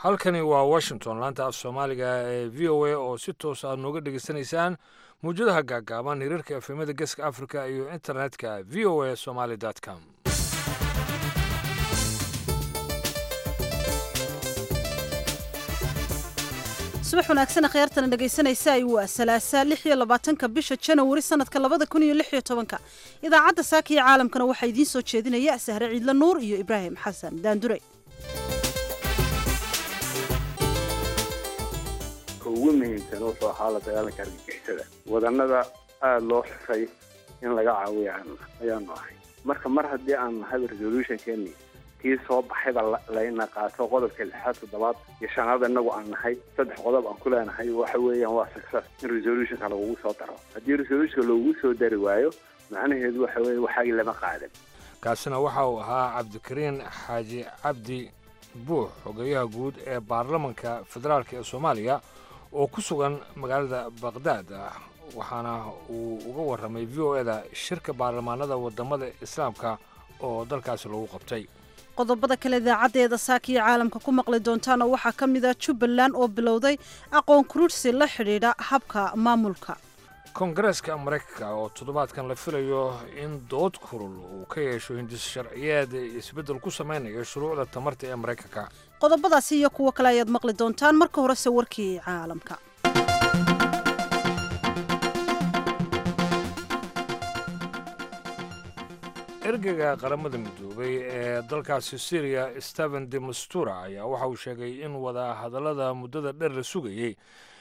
halkani waa washington laanta af soomaaliga ee v o a oo si toos aad nooga dhegaysanaysaan mawjadaha gaagaaban hiriirka efemada geeska africa iyo internetka v o a somaly com subax wanaagsan akhyaartana dhegaysanaysa waa salaasa lix iyo labaatanka bisha janawari sanadka labada kun iyo lix iyo tobanka idaacadda saaka iyo caalamkana waxaa idiin soo jeedinaya sahre ciidla nuur iyo ibraahim xasan daandure ugu muhiimsan wuxuu ahaa la dagaalanka argagixisada wadanada aada loo xusay in laga caawiya ayaanu ahay marka mar haddii aan nahay resolutionkeeni kii soo baxayba layna qaato qodobka lixaad toddobaad iyo shanaad inagu aan nahay saddex qodob aan ku leenahay waxa weeyaan waa success in resolutionka lagugu soo daro haddii resolutionka lagugu soo dari waayo macnaheedu waxa weeye waxaagii lama qaadan kaasina waxa uu ahaa cabdikariin xaaji cabdi buux xogeyaha guud ee baarlamanka federaalk ee soomaaliya oo ku sugan magaalada baqhdaad waxaana uu uga warramay v o eda shirka baarlamaanada wadamada islaamka oo dalkaasi lagu qabtay qodobada kale idaacaddeeda saakiyo caalamka ku maqli doontaana waxaa ka mid ah jubbaland oo bilowday aqoon kurursi la xidhiidha habka maamulka koongareeska maraykanka oo toddobaadkan la filayo in dood kurul uu ka yeesho hindis sharciyeed isbeddel ku samaynayo shuruucda tamarta ee maraykanka qodobadaasi iyo kuwo kale ayaad maqli doontaan marka horese warkii caalamka ergeyga qaramada midoobay ee dalkaasi syriya steven de mastura ayaa waxa uu sheegay in wada hadallada muddada dheer la sugayey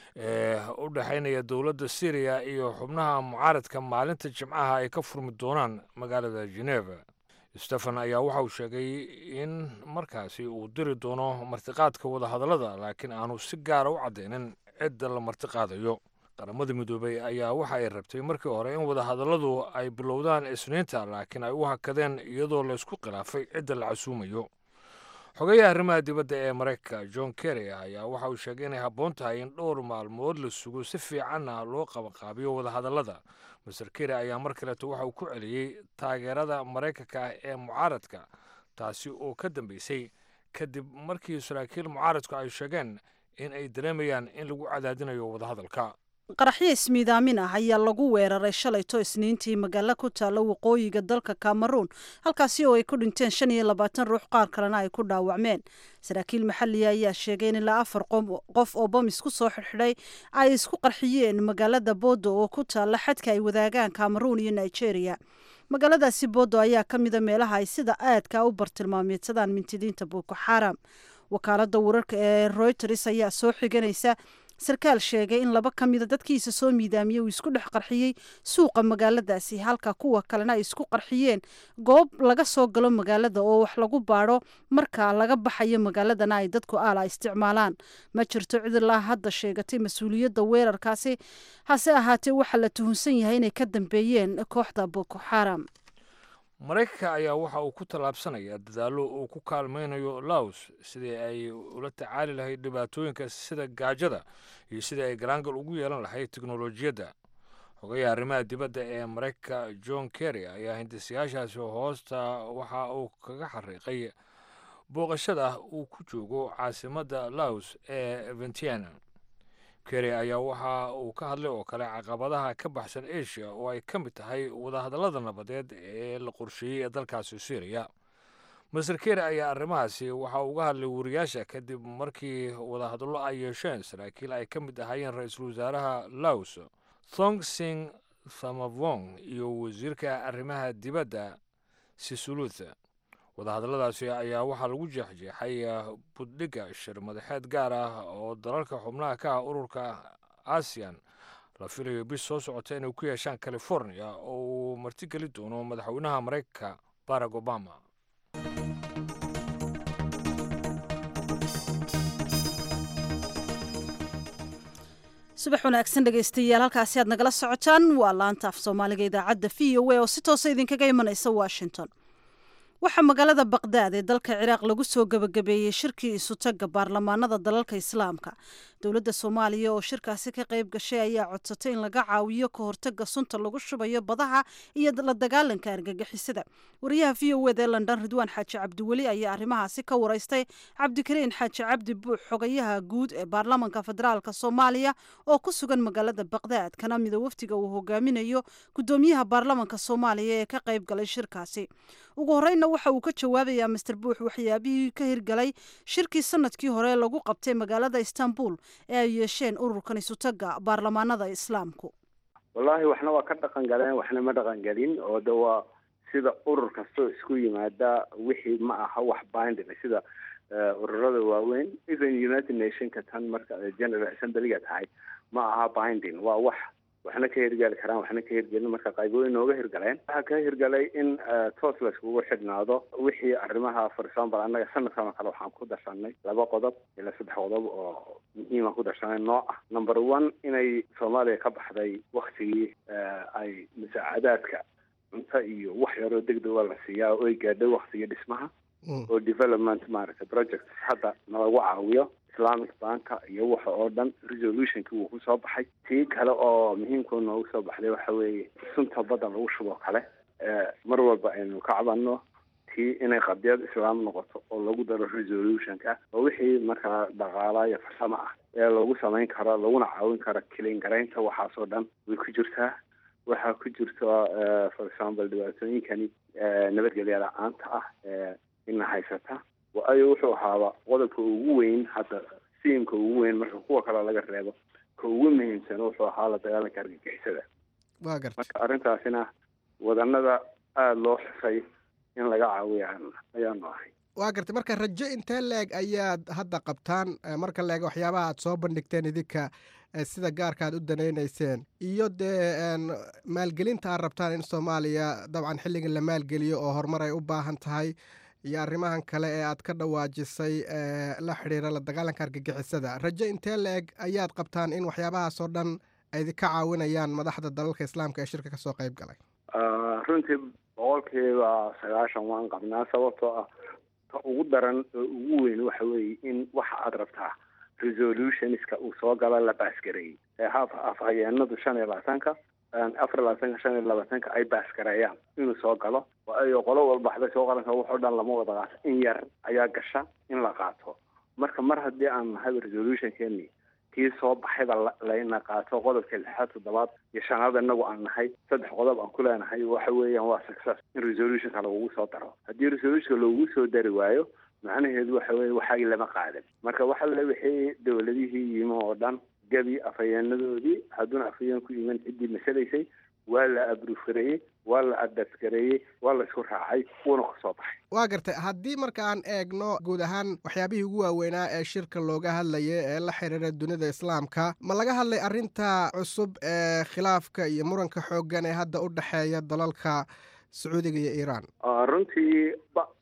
ee u dhexaynaya dowladda syriya iyo xubnaha mucaaradka maalinta jimcaha ay ka furmi doonaan magaalada geneva stefan ayaa waxa uu sheegay in markaasi uu diri doono martiqaadka wadahadallada laakiin aanu si gaara u caddaynin cidda la martiqaadayo qaramada midoobey ayaa waxa ay rabtay markii hore in wadahadalladu ay bilowdaan isniinta laakiin ay u hakadeen iyadoo laysku khilaafay cidda la casuumayo xogeyaha arrimaha dibadda ee maraykanka john kerry ayaa waxa uu sheegay inay habboon tahay in dhowr maalmood la sugo si fiicanna loo qabaqaabiyo wadahadallada master kerry ayaa mar kaleeto waxa uu ku celiyey taageerada maraykanka ee mucaaradka taasi oo ka dambeysay kadib markii saraakiil mucaaradku ay sheegeen in ay dareemayaan in lagu cadaadinayo wadahadalka qaraxyo ismiidaamin ah ayaa lagu weeraray shalayto isniintii magaalo ku taalla waqooyiga dalka cameroon halkaasi oo ay ku dhinteen shan iyo labaatan ruux qaar kalena ay ku dhaawacmeen saraakiil maxalliga ayaa sheegay in ilaa afar qof oo bomis ku soo xidhxidhay ay isku qarxiyeen magaalada bodo oo ku taalla xadka ay wadaagaan cameroon iyo nigeria magaaladaasi bodo ayaa ka mida meelaha ay sida aadka u bartilmaameedsadaan mintidiinta boko xaram wakaalada wararka ee royters ayaa soo xiganaysa sarkaal sheegay in laba ka mida dadkiisa soo miidaamiyey uu isku dhex qarxiyey suuqa magaaladaasi halka kuwa kalena ay isku qarxiyeen goob laga soo galo magaalada oo wax lagu baadho marka laga baxayo magaaladana ay dadku aala isticmaalaan ma jirto cid ilaa hadda sheegatay mas-uuliyadda weerarkaasi hase ahaatee waxaa la tuhunsan yahay inay ka dambeeyeen kooxda boko xaram maraykanka ayaa waxa uu ku tallaabsanayaa dadaallo uu ku kaalmaynayo laos sidii ay ula tacaali lahayd dhibaatooyinka sida gaajada iyo sidii ay galaangal ugu yeelan lahayd teknolojiyadda xogayaha arrimaha dibadda ee maraykanka john kerry ayaa hindisayaashaasi hoosta waxa uu kaga xariiqay booqashada uu ku joogo caasimadda laos ee ventiana kerry ayaa waxa uu ka hadlay oo kale caqabadaha ka baxsan asia oo ay ka mid tahay wadahadallada nabadeed ee la qorsheeyey ee dalkaasi syriya master kerry ayaa arrimahaasi waxa uga hadlay wariyaasha kadib markii wadahadallo ay yeesheen saraakiil ay ka mid ahaayeen ra-iisul wasaaraha laos thong sing thamavong iyo wasiirka arrimaha dibadda sisuluth wadahadalladaasi ayaa waxaa lagu jeexjeexay buddhigga shir madaxeed gaar ah oo dalalka xubnaha ka ah ururka asian la filayo bis soo socota inay ku yeeshaan california oo uu martigeli doono madaxweynaha maraykanka barack obama subax wanaagsan dhegaystayaal halkaasi aad nagala socotaan waa laanta af soomaaliga idaacadda v o a oo si toosa idinkaga imanaysa washington waxaa magaalada baqdaad ee dalka ciraaq lagu soo gebagabeeyey shirkii isutaga baarlamaanada dalalka islaamka dowladda soomaaliya oo shirkaasi ka qayb gashay ayaa codsatay in laga caawiyo ka hortaga sunta lagu shubayo badaha iyo la dagaalanka argagixisada wariyaha v o ed ee london ridwaan xaaji cabdiweli ayaa arrimahaasi ka waraystay cabdikariin xaaji cabdi buux xogayaha guud ee baarlamaanka federaalk soomaaliya oo ku sugan magaalada baqdaad kana mida wafdiga uu hogaaminayo gudoomiyaha baarlamaanka soomaaliya ee ka qayb galay shirkaasi ugu horeyna waxa uu ka jawaabayaa master buux waxyaabihii ka hirgalay shirkii sanadkii hore lagu qabtay magaalada istanbul ee ay yeesheen ururkan isutaga baarlamaanada islaamku wallaahi waxna waa ka dhaqan galeen waxna ma dhaqan gelin oo de waa sida urur kastoo isku yimaada wixii ma aha wax binding sida ururada waaweyn even united nationka tan marka general assemblyga tahay ma aha binding waa wax waxna ka hirgali karaan waxna ka hirgelin marka qaybo inooga hirgaleen waxaa ka hirgalay in toos layskugu xidhnaado wixii arrimaha for example annaga sanadkan oo kale waxaan ku darsanay laba qodob ilaa saddex qodob oo muhiima ku darsanay nooc ah number one inay soomaaliya ka baxday waktigii ay musaacadaadka cunto iyo wax yaroo degdega la siiyaa oo ay gaadhay waktigii dhismaha oo development maaragtay project hadda nalagu caawiyo islamic banka iyo waxa oo dhan resolutionkii wuu kusoo baxay tii kale oo muhiimkao noogu soo baxday waxa weeye sunta badda lagu shuboo kale mar walba aynu ka cabanno tii inay qadiyad islaam noqoto oo lagu daro resolutionka oo wixii markaa dhaqaala iyo farsamo ah ee lagu samayn karo laguna caawin karo kilin garaynta waxaasoo dhan way ku jirtaa waxaa ku jirta for example dhibaatooyinkani nabadgelya la-aanta ah ina haysata waayo wuxuu ahaaba qodobka ugu weyn hadda siimka ugu weyn marka kuwa kale laga reebo ka ugu muhiimsan wuxuu ahaa la dagaalanka argagixisada wa garta marka arrintaasina wadanada aada loo xusay in laga caawiya ayaanu ahay waa gartay marka rajo intee leeg ayaad hadda qabtaan marka leeg waxyaabaha aad soo bandhigteen idinka sida gaarka aad u danaynayseen iyo dee maalgelinta aad rabtaan in soomaaliya dabcan xilligan la maalgeliyo oo horumar ay u baahan tahay iyo arrimahan kale ee aad ka dhawaajisay la xidhiira la dagaalanka argagixisada rajo intee la-eg ayaad qabtaan in waxyaabahaasoo dhan ay ka caawinayaan madaxda dalalka islaamka ee shirka kasoo qayb galay runtii boqolkiiba sagaashan waan qabnaa sababtoo ah ka ugu daran oo ugu weyn waxa weeye in waxa aad rabtaa resolutionska uu soo galo la baasgareeyey ee haf afhayeenadu shan iyo labaatanka afar iyo labaatanka shan iyo labaatanka ay baasgareeyaan inuu soo galo waayo qolo walba waxbay soo qaranka waxoo dhan lama wada qaato in yar ayaa gasha in la qaato marka mar haddii aan nahay resolutionkeeni kii soo baxayba layna qaato qodobka lixaad toddobaad iyo shanaad inagu aan nahay saddex qodob aan ku leenahay waxa weeyaan waa success in resolutionka lagugu soo daro haddii resolutionka loogu soo dari waayo macnaheedu waxa weye waxaagi lama qaadan marka waxa le wixii dowladihii yimi oo dhan gebi afhayeenadoodii hadduuna afhayeen ku yimin ciddii masalaysay waa la abruufareeyey waa la adasgareeyey waa la isku raacay wuuna ku soo baxay waa gartay haddii marka aan eegno guud ahaan waxyaabihii ugu waaweynaa ee shirka looga hadlaya ee la xiriira dunida islaamka ma laga hadlay arrinta cusub ee khilaafka iyo muranka xooggan ee hadda u dhexeeya dalalka sacuudiga iyo iiraan runtii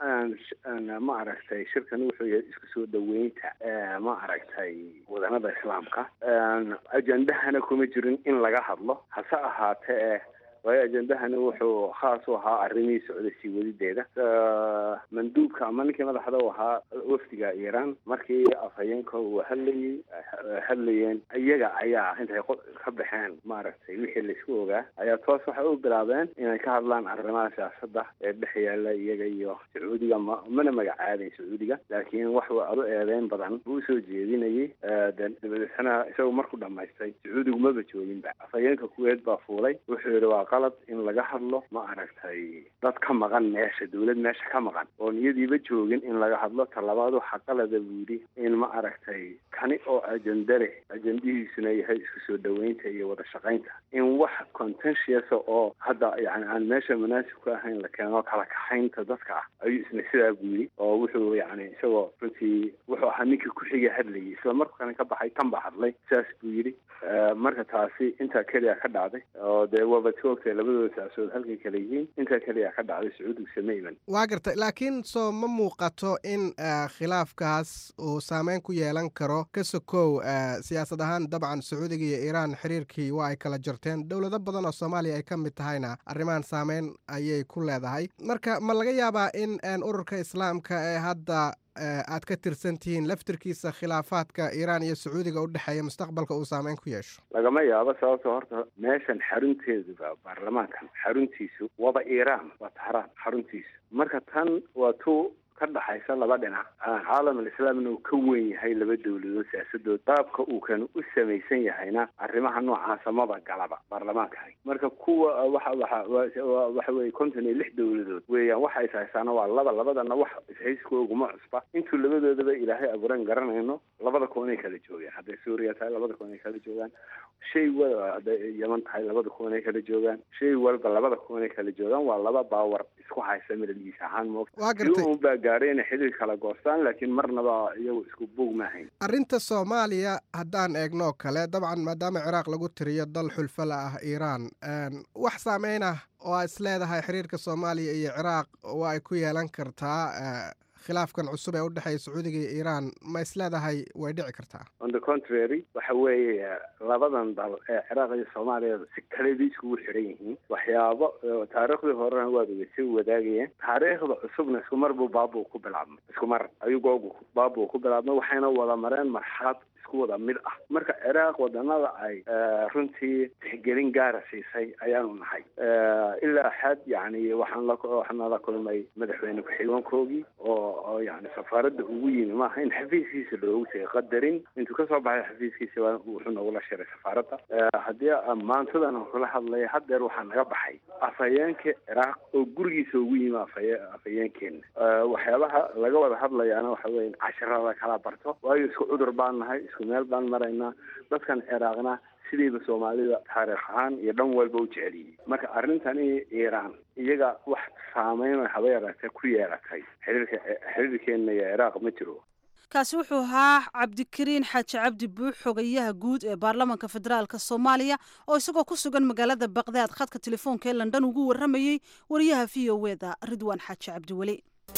ma aragtay shirkani wuxuu yahay isku soo dhaweynta ma aragtay wadanada islaamka ajendahana kuma jirin in laga hadlo hase ahaatee waayo ajendahani wuxuu khaas u ahaa arrimihii socday sii wadideeda manduubka ama ninkii madaxda u ahaa wafdiga iiraan markii afhayeenka uu hadlayey hadlayeen iyaga ayaa intay ka baxeen maaragtay wixii laisku ogaa ayaa toos waxay u bilaabeen inay ka hadlaan arrimaha siyaasada ee dhex yaala iyaga iyo sacuudiga ma mana magacaaben sacuudiga laakiin wax adu eedeyn badan buu usoo jeedinayay dabadeetna isagu markuu dhamaystay sacuudigu maba jooginba afhayeenka kuweed baa fuulay wuxuu yihi waa qalad in laga hadlo ma aragtay dad ka maqan meesha dawlad meesha ka maqan oon iyadiiba joogin in laga hadlo talabaad waxaa qalada buu yidhi in ma aragtay kani oo ajenda leh ajendihiisuna yahay isku soo dhaweynta iyo wada shaqaynta in wax contentious oo hadda yani aan meesha munaasib ku ahayn la keeno kala kaxaynta dadka ah ayuu isna sidaa buu yidhi oo wuxuu yani isagoo runtii wuxuu ahaa ninkii ku-xiga hadlayay isla markana ka baxay tan baa hadlay saas buu yidhi marka taasi intaa keliya ka dhacday oo dee waaba toogtay labadooda saasood halkay kale yihiin intaa keliya ka dhacday sacuudigu sama iman waa gartay laakiin soo ma muuqato in khilaafkaas uu saameyn ku yeelan karo ka sokow siyaasad ahaan dabcan sacuudiga iyo iiraan xiriirkii waa ay kala jarteen dowlado badan oo soomaaliya ay ka mid tahayna arrimahan saameyn ayay ku leedahay marka ma laga yaabaa in ururka islaamka ee hadda aad ka tirsan tihiin laftirkiisa khilaafaadka iiraan iyo sacuudiga u dhexeeya mustaqbalka uu saameyn ku yeesho lagama yaabo sababto horta meeshan xarunteeduba baarlamaankan xaruntiisu waba iiraan waa tahraan xaruntiisu marka tan waa tu ka dhaxaysa laba dhinac caalam alislaamna uu ka weyn yahay laba dowladood siyaasadood qaabka uu kan u samaysan yahayna arrimaha noocaasa maba galaba baarlamaankani marka kuwa waxa waxa waxa weye konton iyo lix dowladood weeyaan waxa is haysaana waa laba labadana wax ishayskooguma cusba intuu labadoodaba ilaahay abuuran garanayno labada koonay kala joogaan hadday suuriya tahay labada koonay kala joogaan shay walba hadday yaman tahay labada koonay kala joogaan shay walba labada koonay kala joogaan waa laba baawar isku haysa midalgiis ahaan moogta waa gartay baa gaadhay inay xidhiir kala goostaan laakiin marnaba iyagu isku buug maahayn arrinta soomaaliya haddaan eegnoo kale dabcan maadaama ciraaq lagu tiriyo dal xulfala ah iiraan wax saameyn ah oo aa is leedahay xiriirka soomaaliya iyo ciraaq oo ay ku yeelan kartaa khilaafkan cusub ee u dhexeeya sacuudiga iyo iiraan ma is leedahay way dhici kartaa on the contrary waxa weeye labadan dal ee ciraaq iyo soomaaliya si kaleba iskugu xiran yihiin waxyaabo taariikhdii horena waaba sii wadaagayeen taariikhda cusubna isku mar buu baabuu ku bilaabmay isku mar ayuu googu baabuu ku bilaabmay waxayna wada mareen marxalad isku wada mid ah marka ciraaq wadanada ay runtii tixgelin gaara siisay ayaanu nahay ilaa xad yani waxaan la waxaana la kulmay madaxweyne ku-xigeenkoogii oo oo yani safaaradda ugu yimi maaha in xafiiskiisa loogu tegay qadarin intuu kasoo baxay xafiiskiisa wuxuu nagula shiray safaaradda haddii maantadan aan kula hadlaya haddeer waxaa naga baxay afhayeenka ciraaq oo gurigiisa ugu yimi afaye afhayeenkeena waxyaabaha laga wada hadlayaana waxa weye in casharada kala barto waayo isku cudur baan nahay isku meel baan maraynaa dadkan ciraaqna sidayba soomaalida taariikh ahaan iyo dhan walba u jeceliyey marka arrintani iiraan iyaga wax saameyn haba yaraatee ku yeelatay xiriirka xiriirkeena iyo ciraaq ma jiro kaasi wuxuu ahaa cabdikariin xaaji cabdi buux xogayaha guud ee baarlamaanka federaalk soomaaliya oo isagoo ku sugan magaalada baqdaad khadka telefoonka ee london ugu warramayey wariyaha v o e da ridwaan xaaji cabdiweli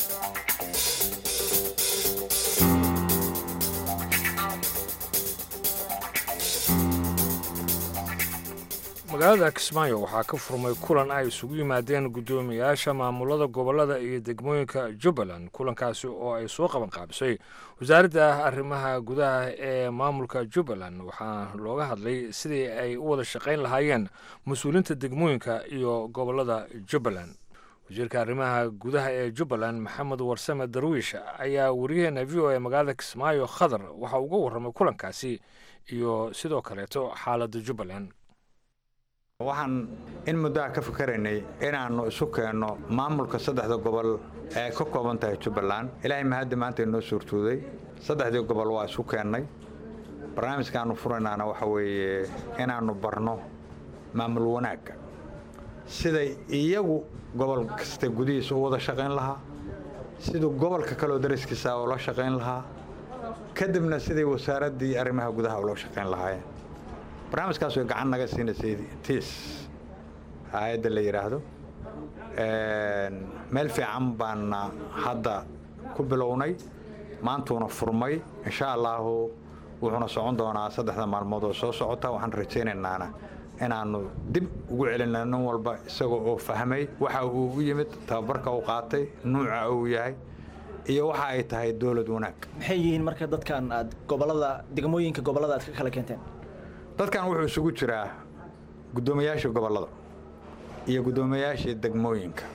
magaalada kismaayo waxaa ka furmay kulan ay isugu yimaadeen guddoomiyaasha maamulada gobollada iyo degmooyinka jubbaland kulankaasi oo ay soo qaban qaabisay wasaaradda arrimaha gudaha ee maamulka jubbaland waxaa looga hadlay sidii ay u wada shaqayn lahaayeen mas-uuliinta degmooyinka iyo gobollada jubbaland wasiirka arrimaha gudaha ee jubbaland maxamed warsame darwiish ayaa wariyaheena v o e magaalada kismaayo khadar waxa uga warramay kulankaasi iyo sidoo kaleeto xaaladda jubbaland waxaan in muddaha ka fikaraynay inaannu isu keenno maamulka saddexda gobol ee ka kooban tahay jubbaland ilaahay mahaddi maanta inoo suurtooday saddexdii gobol waa isu keennay barnaamijkaannu furaynaana waxa weeye inaannu barno maamul wanaagga siday iyagu gobol kasta gudihiisa u wada shaqayn lahaa siduu gobolka kaleo dariskiisa ula shaqayn lahaa kadibna siday wasaaraddii arrimaha gudaha ula shaqayn lahaayeen barnaamijkaas way gacan naga siinaysay tiis hay-adda la yidhaahdo meel fiican baana hadda ku bilownay maantuuna furmay insha allaahu wuxuuna socon doonaa saddexda maalmood oo soo socota waxaan rajaynaynana inaannu dib ugu celinna nin walba isaga oo fahmay waxa uu u yimid tababarka uu qaatay nuuca uu yahay iyo waxa ay tahay dowlad wanaag maxay yihiin marka dadkan aad gobolada degmooyinka gobolada aad ka kala keenteen dadkan wuxuu isugu jiraa guddoomiyaashii gobollada iyo guddoomiyaashii degmooyinka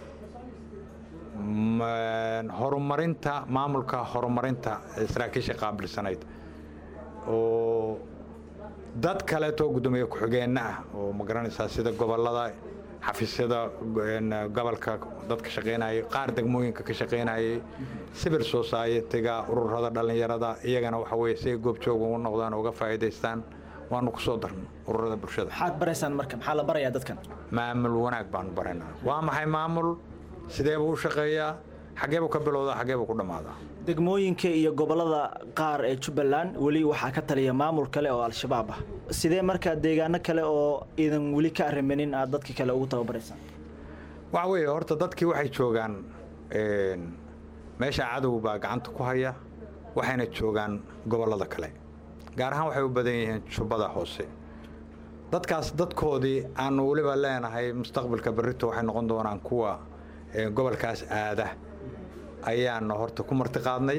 horumarinta maamulka horumarinta saraakiisha qaabilsanayd oo dad kaleetoo guddoomiye ku-xigeenna ah oo ma garanaysaa sida gobollada xafiisyada gobolka dadka shaqaynayay qaar degmooyinka ka shaqaynayay civil society-ga ururada dhallinyarada iyagana waxa weye si ay goobjooga u noqdaan oo uga faa'iidaystaan waanu ku soo darno ururada bulshada maxaad baraysaan marka maxaa la barayaa dadkan maamul wanaag baanu baraynaa waa maxay maamul sidee buu u shaqeeyaa xaggee buu ka bilowdaa xaggee buu ku dhammaadaa degmooyinka iyo gobolada qaar ee jubbaland weli waxaa ka taliya maamul kale oo al-shabaab ah sidee markaa deegaano kale oo iidan weli ka arrimanin aad dadka kale ugu tababaraysaan waxa weeye horta dadkii waxay joogaan meesha cadow baa gacanta ku haya waxayna joogaan gobollada kale gaar ahaan waxay u badan yihiin jubbada hoose dadkaas dadkoodii aanu weliba leenahay mustaqbalka berrito waxay noqon doonaan kuwa gobolkaas aada ayaanu horta ku martiqaadnay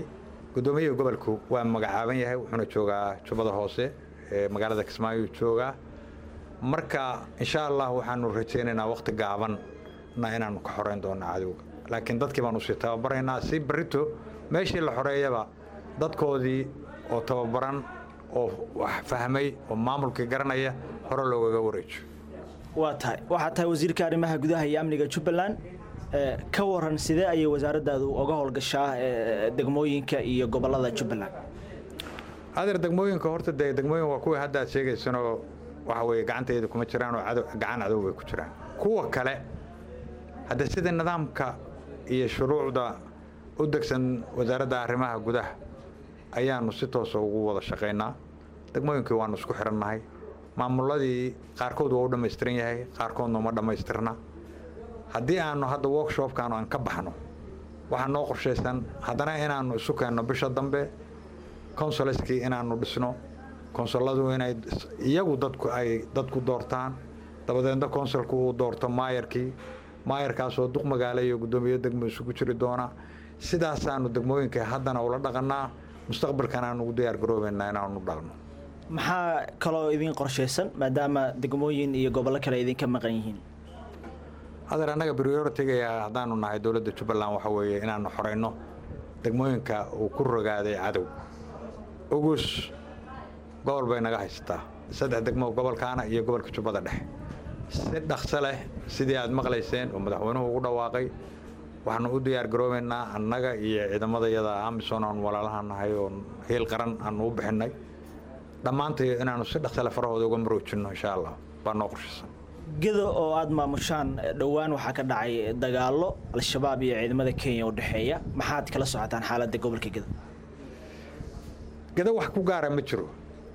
guddoomiyaha gobolku waa magacaaban yahay wuxuuna joogaa jubbada hoose ee magaalada kismaayo joogaa marka insha allah waxaanu rajaynaynaa wakhti gaabanna inaanu ka xoreyn doono cadowga laakiin dadkii baanu sii tababaraynaa si barito meeshii la xoreeyaba dadkoodii oo tababaran oo wax fahmay oo maamulkii garanaya hore loogaga wareejo waa tahay waxaa tahay wasiirka arrimaha gudaha iyo amniga jubbaland ka waran sidee ayay wasaaraddaadu uga howlgashaa degmooyinka iyo gobollada jubbaland adeer degmooyinka horta dee degmooyin waa kuwii hadda aad sheegaysanoo waxa weeye gacanteeda kuma jiraan oo cadow gacan cadow bay ku jiraan kuwa kale hadda sida nidaamka iyo shuruucda u degsan wasaaradda arrimaha gudaha ayaanu si toosa ugu wada shaqaynaa degmooyinkii waanu isku xirannahay maamuladii qaarkood waa u dhammaystiran yahay qaarkoodna uma dhammaystirna haddii aanu hadda workshopkaanu aan ka baxno waxaa noo qorshaysan haddana inaannu isu keenno bisha dambe consulskii inaannu dhisno konsulladu inay iyagu dadku ay dadku doortaan dabadeedna konsulku uu doorto maayarkii maayarkaasoo duq magaalo iyo guddoomiye degmo isugu jiri doona sidaasaanu degmooyinka haddana ula dhaqannaa mustaqbalkan aan ugu diyaar garoobaynaa inaanu dhaqno maxaa kaloo idin qorshaysan maadaama degmooyin iyo gobollo kale idinka maqan yihiin adeer annaga prioritiga haddaanu nahay dowladda jubbaland waxa weeye inaanu xorayno degmooyinka uu ku rogaaday cadow ugus gobol bay naga haysataa saddex degmo gobolkaana iyo gobolka jubbada dhexe si dhaqso leh sidii aad maqlayseen oo madaxweynuhu ugu dhawaaqay waxaanu u diyaar garoobaynaa annaga iyo ciidamadayada amisom aan walaalaha nahay oo hiil qaran aanu u bixinnay dhammaantay inaanu si dhaqsale farahooda uga maroojinno insha allah baa noo qorshaysan gedo oo aada maamushaan dhowaan waxaa ka dhacay dagaallo al-shabaab iyo ciidamada kenya u dhexeeya maxaad kala socotaan xaaladda gobolka gedo gedo wax ku gaara ma jiro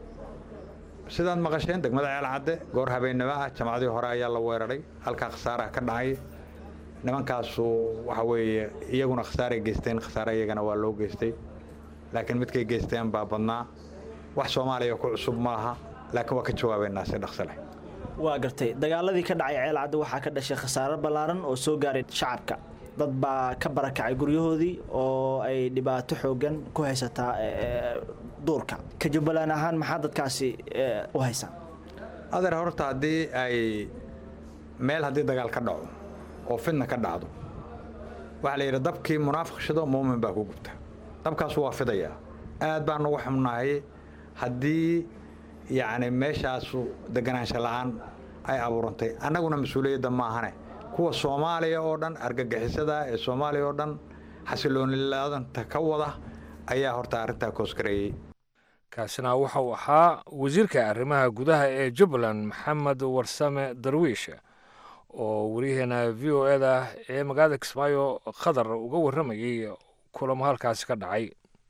sidaad maqasheen degmada ceelcadde goor habeennimo ah jamacadii hore ayaa la weeraray halkaa khasaaraha ka dhacay nimankaasu waxa weeye iyaguna khasaaray geysteen khasaare iyagana waa loo geystay laakiin midkay geysteen baa badnaa wax soomaaliya ku cusub ma aha laakiin waa ka jawaabaynaa si dhaqso leh waa gartay dagaaladii ka dhacay ceelcadde waxaa ka dhashay khasaaro ballaaran oo soo gaaray shacabka dad baa ka barakacay guryahoodii oo ay dhibaato xoogan ku haysataa duurka ka jubbaland ahaan maxaa dadkaasi u haysaan adeer horta haddii ay meel haddii dagaal ka dhaco oo fidna ka dhacdo waxaa la yidhi dabkii munaafiq shido muumin baa ku gubta dabkaasu waa fidayaa aad baan ugu xumnahay haddii yacni meeshaasu deganaansho la-aan ay abuurantay annaguna mas-uuliyadda maahane kuwa soomaaliya oo dhan argagixisada ee soomaaliya oo dhan xasiloonilaadanta ka wada ayaa horta arrintaa koosgareeyey kaasina waxa uu ahaa wasiirka arrimaha gudaha ee jubbaland maxamed warsame darwiish oo wariyaheena v o eda ee magaalada kismaayo khadar uga warramayay kulamo halkaasi ka dhacay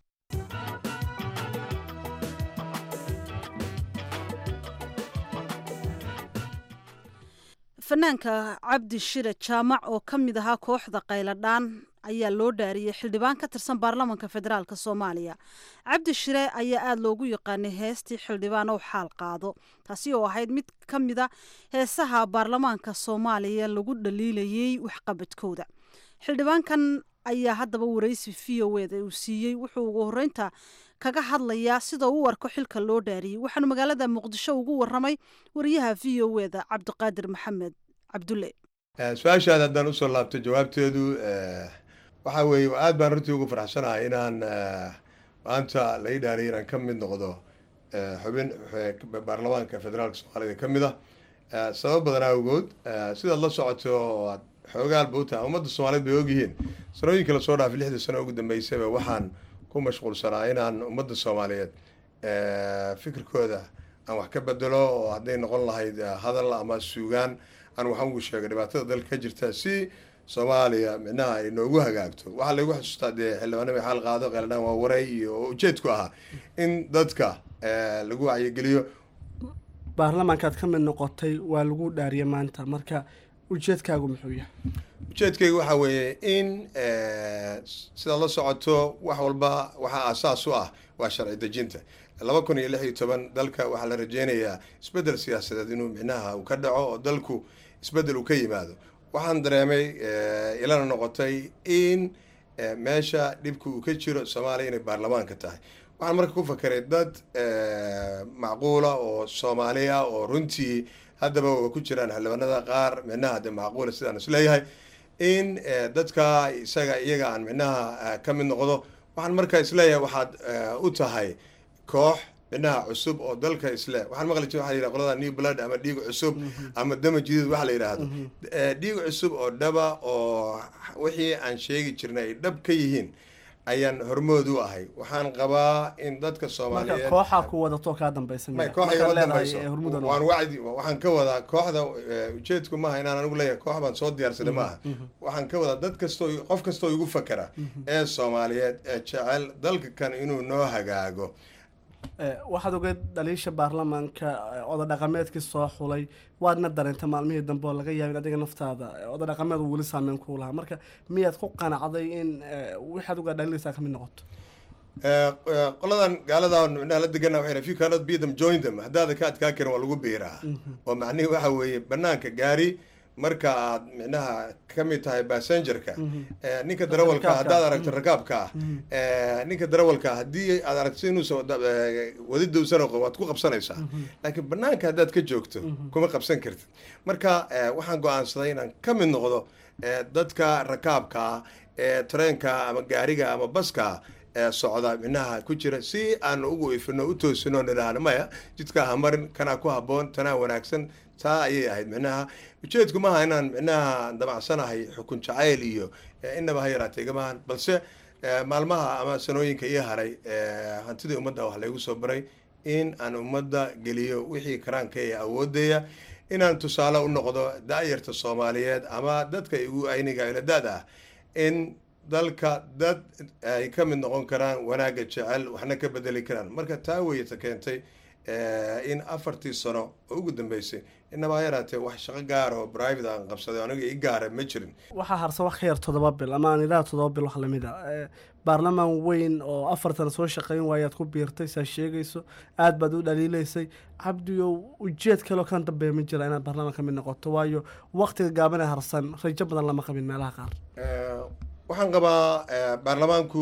fanaanka cabdi shire jaamac oo ka mid ahaa kooxda qayladhaan ayaa loo dhaariyey xildhibaan ka tirsan baarlamanka federaalk soomaaliya cabdi shire ayaa aada loogu yaqaanay heestii xildhibaan ow xaal qaado taasi oo ahayd mid ka mida heesaha baarlamaanka soomaaliya lagu dhaliilayey waxqabadkooda xildhibaankan ayaa haddaba waraysi v o eda uu siiyey wuxuu ugu horeynta kaga hadlayaa sida uu u arko xilka loo dhaariyey waxaanu magaalada muqdisho ugu waramay wariyaha v o eda cabdiqaadir maxamed cabdulle su-aashaada haddaan usoo laabto jawaabteedu waxaa weeye aad baan runtii ugu faraxsanahay inaan maanta la ii dhaariyay inaan ka mid noqdo xubin baarlamaanka federaalka soomaalida ka mid ah sabab badan awgood sidaad la socoto oo aad xoogaalba u tahay ummadda soomaaliyeed bay ogyihiin sanooyinka lasoo dhaafay lixdii sano ugu dambeysaba waxaan ku mashquulsanaa inaan ummadda soomaaliyeed fikirkooda aan wax ka bedelo oo hadday noqon lahayd hadal ama suugaan aan waxaan ugu sheego dhibaatada dalka ka jirta si soomaaliya micnaha ay noogu hagaagto waxaa laygu xusuustaa dee xildhibaanima xaal qaado qeeladhaan waa waray iyo oo ujeedku ahaa in dadka lagu wacyigeliyo baarlamaankaad ka mid noqotay waa lagu dhaariyay maanta marka ujeedkaagu muxuu yahay ujeedkayga waxaa weeye in sidaad la socoto wax walba waxaa aasaas u ah waa sharci dejinta laba kun iyo lix iyo toban dalka waxaa la rajeynayaa isbeddel siyaasadeed inuu micnaha uu ka dhaco oo dalku isbeddel uu ka yimaado waxaan dareemay ilana noqotay in meesha dhibka uu ka jiro soomaaliya inay baarlamaanka tahay waxaan marka ku fakeray dad macquula oo soomaaliya oo runtii haddaba waa ku jiraan xildhibaanada qaar micnaha de macquula sidaan isleeyahay in dadka isaga iyaga aan micnaha ka mid noqdo waxaan marka isleeyahay waxaad u tahay koox micnaha cusub oo dalka isle waxaan maqli jira waxa la yidhaha qolada new blood ama dhiig cusub ama dama jidid waxa la yidhaahdo dhiig cusub oo dhaba oo wixii aan sheegi jirnay ay dhab ka yihiin ayaan hormood u ahay waxaan qabaa in dadka soomaaliyeed kooxaa ku wadato kaa dambaysa may koox igama dambayso waan wacdi waxaan ka wadaa kooxda ujeedku maaha inaan anigu leeyahay koox baan soo diyaarsaday maaha waxaan ka wadaa dad kastoo qof kastoo igu fakera ee soomaaliyeed ee jecel dalka kan inuu noo hagaago waxaad ogeed dhaliisha baarlamaanka oda dhaqameedkii soo xulay waadna dareenta maalmihii dambe oo laga yaabin adiga naftaada oda dhaqameed weli saameyn kuu lahaa marka miyaad ku qanacday in waxaad uga dhaliilaysaa ka mid noqoto qoladan gaaladan micnaha la degana waxay if you cannot beat them join them haddaada ka adkaa karin waa lagu biiraa oo macnihi waxa weeye banaanka gaari marka aad micnaha ka mid tahay bassengerka ninka darawalka haddaad aragto rakaabka ah ninka darawalka haddii aad aragto inuusan wadidowsan waad ku qabsanaysaa laakiin banaanka haddaad ka joogto kuma qabsan kartid marka waxaan go-aansaday inaan ka mid noqdo dadka rakaabka ah ee tareenka ama gaariga ama baska socda minaha ku jira si aanu ugu ifino u toosino nidhaahno maya jidkaa hamarin kanaa ku haboon tanaa wanaagsan taa ayay ahayd micnaha ujeedku maaha inaan micnaha damacsanahay xukun jacayl iyo inaba ha yaraatay igamahan balse maalmaha ama sanooyinka ii haray hantidii ummadda wax laygu soo baray in aan ummadda geliyo wixii karaanka ee awoodaya inaan tusaale u noqdo da-yarta soomaaliyeed ama dadka igu ayniga iladaad ah in dalka dad ay ka mid noqon karaan wanaagga jecel waxna ka bedeli karaan marka taa weyata keentay in afartii sano oo ugu dambeysay inaba yaraatee wax shaqo gaara oo private aan qabsaday aniga i gaara ma jirin waxaa harsan wax ka yar toddoba bil ama aan idhaha toddoba bil wax lamid a baarlamaan weyn oo afartan soo shaqeyn waayaad ku biirtay saa sheegayso aad baad u dhaliilaysay cabdiyow ujeed kaleo kan dambeeya ma jira inaad baarlamaan ka mid noqoto waayo waktiga gaabane harsan rajo badan lama qabin meelaha qaar waxaan qabaa baarlamaanku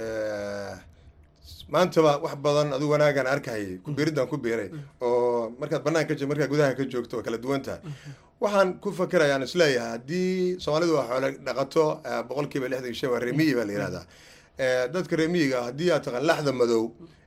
maantaba wax badan adu wanaagaan arkahayay kubiiridaan ku biiray oo markaad banaanka ka markaad gudaha ka joogto waa kala duwan tahay waxaan ku fakerayaan isleeyahay haddii soomaalidu waa xoole dhaqato boqol kiiba lixdan iyo shan waa remiyi baa la yihahdaa dadka remiyiga haddii aad taqaan laxda madow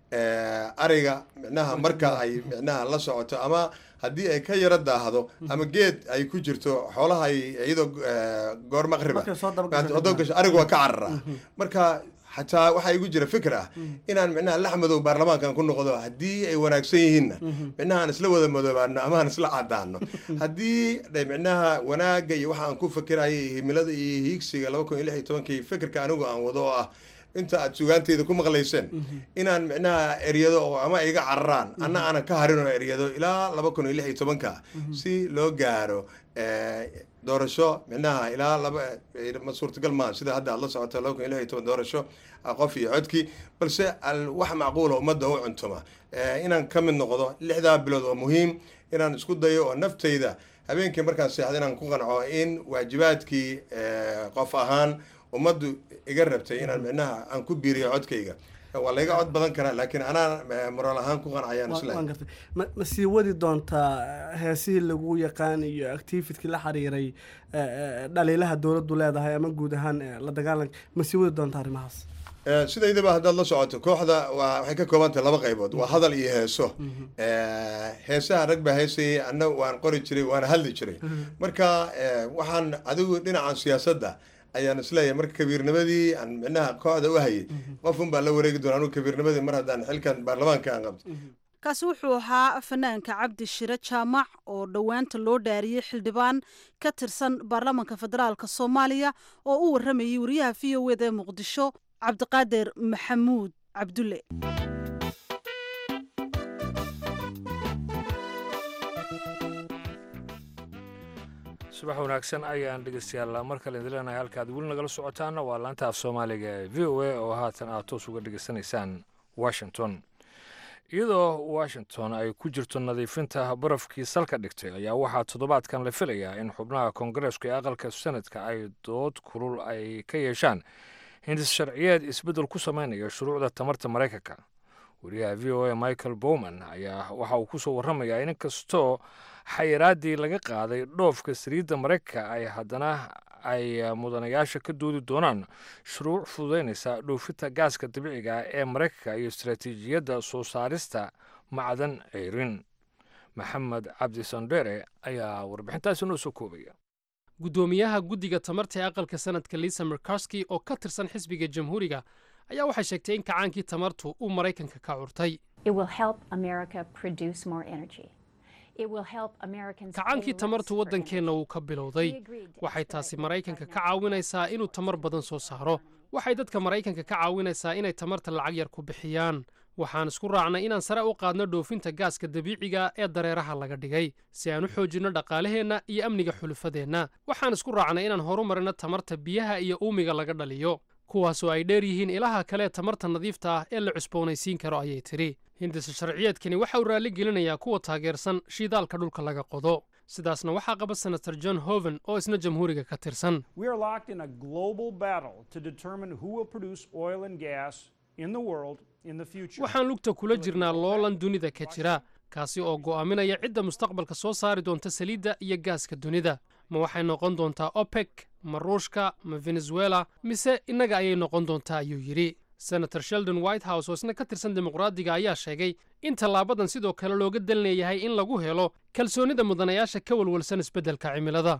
ariga micnaha marka ay micnaha la socoto ama haddii ay ka yaro daahdo ama geed ay ku jirto xoolaha ay iyadoo goor maqriba gasho ariga waa ka carara marka xataa waxaa igu jira fikr ah inaan micnaha lax madow baarlamaankan ku noqdo haddii ay wanaagsan yihiinna micnaha aan isla wada madoobaano ama aan isla cadaano haddii micnaha wanaagga iyo waxa aan ku fikiraya iyo himilada iyo hiigsiga laba kun iyo lix iyo tobankii fikirka anigu aan wado oo ah inta aad sugaanteeda ku maqlayseen inaan micnaha eryado oo ama iga cararaan anna aanan ka harin oo eryado ilaa laba kun iyo lix iyo tobanka si loo gaaro doorasho micnaha ilaa laba ma suurtagal maa sida hadda aad la socoto laba kun iyo lix iyo toban doorasho qof iyo codkii balse wax macquula ummadda u cuntuma inaan ka mid noqdo lixdaa bilood oo muhiim inaan isku dayo oo naftayda habeenkii markaan seexda inaan ku qanco in waajibaadkii qof ahaan ummaddu iga rabtay inaan micnaha aan ku biiriyo codkayga waa layga cod badan karaa laakiin anaa moraal ahaan ku qancayaan isla ma sii wadi doontaa heesihii lagu yaqaan iyo activitkii la xiriiray dhaliilaha dowladdu leedahay ama guud ahaan la dagaalanka ma sii wadi doontaa arrimahaas sidaydaba haddaad la socoto kooxda waa waxay ka kooban tahay laba qaybood waa hadal iyo heeso heesaha rag baa heesayay anna waan qori jiray waana hadli jiray marka waxaan adigu dhinacan siyaasadda ayaan isleeyahay marka kabiirnimadii aan micnaha kooxda u hayay qof un baan la wareegi doona anugu kabiirnimadii mar haddaan xilkan baarlamaanka aan qabto kaasi wuxuu ahaa fanaanka cabdi shire jaamac oo dhowaanta loo dhaariyey xildhibaan ka tirsan baarlamaanka federaalka soomaaliya oo u waramayay wariyaha v o eda ee muqdisho cabdiqaadir maxamuud cabdulle subax wanaagsan ayaan dhegeystayaal mar kale idin leenahay halkaad weli nagala socotaana waa laanta af soomaaliga ee v o a oo haatan aad toos uga dhegeysanaysaan washington iyadoo washington ay ku jirto nadiifinta barafkii salka dhigtay ayaa waxaa toddobaadkan la filayaa in xubnaha koongareesku ee aqalka sanadka ay dood kulul ay ka yeeshaan hindis sharciyeed isbeddel ku samaynaya shuruucda tamarta maraykanka wariyaha v o a michael bowman ayaa waxa uu ku soo warramayaa in kastoo xayiraaddii laga qaaday dhoofka saliidda maraykanka ay haddana ay mudanayaasha ka doodi doonaan shuruuc fududaynaysa dhoofinta gaaska dabiiciga ee maraykanka iyo istaraatiijiyadda soo saarista macdan ceyrin maxamed cabdi sandere ayaa warbixintaasi noo soo koobaya guddoomiyaha guddiga tamarta ee aqalka sanadka lisa merkarski oo ka tirsan xisbiga jamhuuriga ayaa waxay sheegtay in kacaankii tamartu uu maraykanka ka curtay kacaankii tamartu waddankeenna wuu ka bilowday waxay taasi maraykanka ka caawinaysaa inuu tamar badan soo saaro waxay dadka maraykanka ka caawinaysaa inay tamarta lacag yar ku bixiyaan waxaan isku raacnay inaan sare u qaadno dhoofinta gaaska dabiiciga ee dareeraha laga dhigay si aan u xoojinno dhaqaalaheenna iyo amniga xulufadeenna waxaan isku raacnay inaan horumarino tamarta biyaha iyo uumiga laga dhaliyo kuwaasoo ay dheer yihiin ilaha kale ee tamarta nadiifta ah ee la cusboonaysiin karo ayay tidhi hindisa sharciyeedkani waxa uu raalli gelinayaa kuwa taageersan shiidaalka dhulka laga qodo sidaasna waxaa qaba senator john hoven oo isna jamhuuriga ka tirsan waxaan lugta kula jirnaa loolan dunida ka jira kaasi oo go'aaminaya cidda mustaqbalka soo saari doonta saliidda iyo gaaska dunida ma waxay noqon doontaa opec ma ruushka ma venezuela mise innaga ayay noqon doontaa ayuu yidhi senator sheldon white house oo isna ka tirsan dimuqraadiga ayaa sheegay in tallaabadan sidoo kale looga dalinayahay in lagu helo kalsoonnida mudanayaasha ka walwalsan isbeddelka cimilada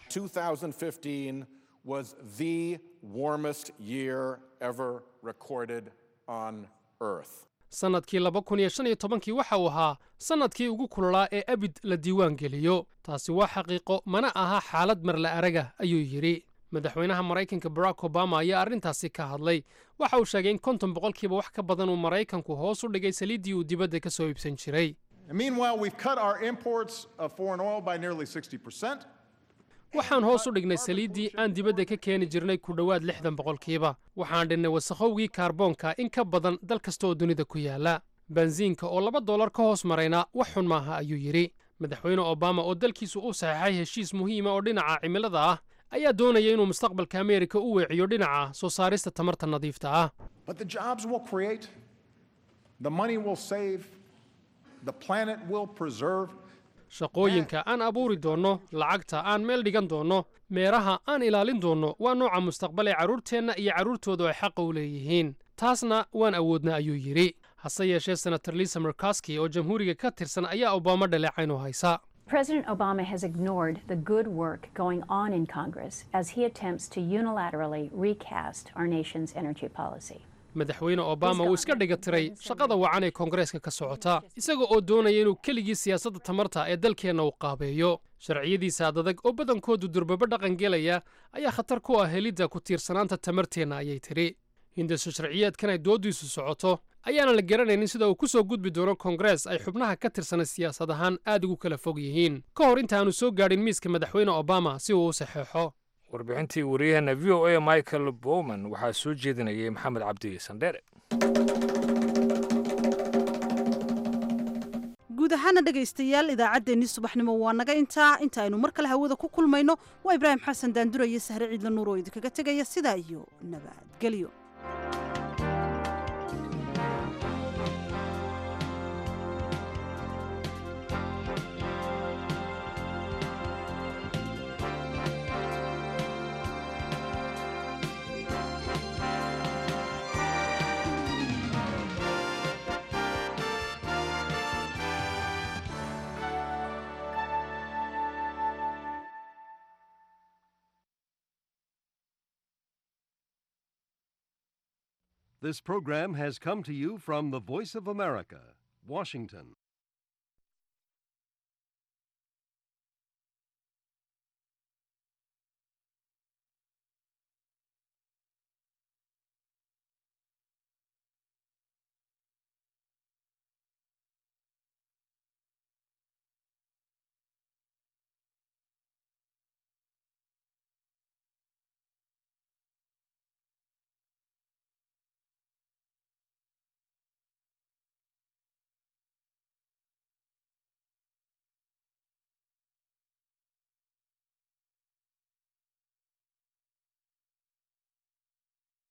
was the warmest year ever recorded on Earth. sannadkii laba kun iyo shan iyo tobankii waxa uu ahaa sannadkii ugu kululaa ee abid la diiwaan geliyo taasi waa xaqiiqo mana aha xaalad marla araga ayuu yidhi madaxweynaha maraykanka barack obama ayaa arrintaasi ka hadlay waxa uu sheegay in konton boqolkiiba wax ka badan uu maraykanku hoos u dhigay saliiddii uu dibadda ka soo iibsan jiray Meanwhile, we've cut our imports of foreign oil by nearly 60%. waxaan hoos u dhignay saliiddii aan dibadda ka keeni jirnay ku dhowaad lixdan boqolkiiba waxaan dhinnay wasakhowgii kaarboonka in ka badan dal kasta oo dunida ku yaala bensiinka oo laba dollar ka hoos marayna wax xun maaha ayuu yidhi madaxweyne obama oo dalkiisu u saxeexay heshiis muhiima oo dhinaca cimilada ah ayaa doonaya inuu mustaqbalka ameerika u weeciyo dhinaca soo saarista tamarta nadiifta ah But the jobs will create, the money will save, the planet will preserve. shaqooyinka aan abuuri doonno lacagta aan meel dhigan doonno meeraha aan ilaalin doonno waa nooca mustaqbal ee carruurteenna iyo carruurtoodu ay xaqa u leeyihiin taasna waan awoodna ayuu yidhi hase yeeshee senator lisa merkaski oo jamhuuriga ka tirsan ayaa obama dhaleecayn u haysa President Obama has ignored the good work going on in Congress as he attempts to unilaterally recast our nation's energy policy. madaxweyne obama wuu iska dhiga tiray shaqada wacan ee koongareeska ka socota isaga oo doonaya inuu keligii siyaasadda tamarta ee dalkeenna u qaabeeyo sharciyadiisa adadag oo badankoodu durbaba dhaqan gelaya ayaa khatar ku ah helidda ku tiirsanaanta tamarteenna ayay tidhi hindiso sharciyeedkan ay dooddiisu socoto ayaana la garanaynin sida uu ku soo gudbi doono koongarees ay xubnaha ka tirsanay siyaasad ahaan aad ugu kala fog yihiin ka hor intaanu soo gaadhin miiska madaxweyne obama si uu u saxeexo warbixintii wariyaheenna v o a michael bowman waxaa soo jeedinayay maxamed cabdi sandheere guud ahaana dhegaystayaal idaacaddeenii subaxnimo waa naga intaa inta aynu mar kale hawada ku kulmayno waa ibraahim xasan daandura iyo sahre ciidla nuur oo idinkaga tegaya sidaa iyo nabadgelyo This program has come to you from the Voice of America, Washington.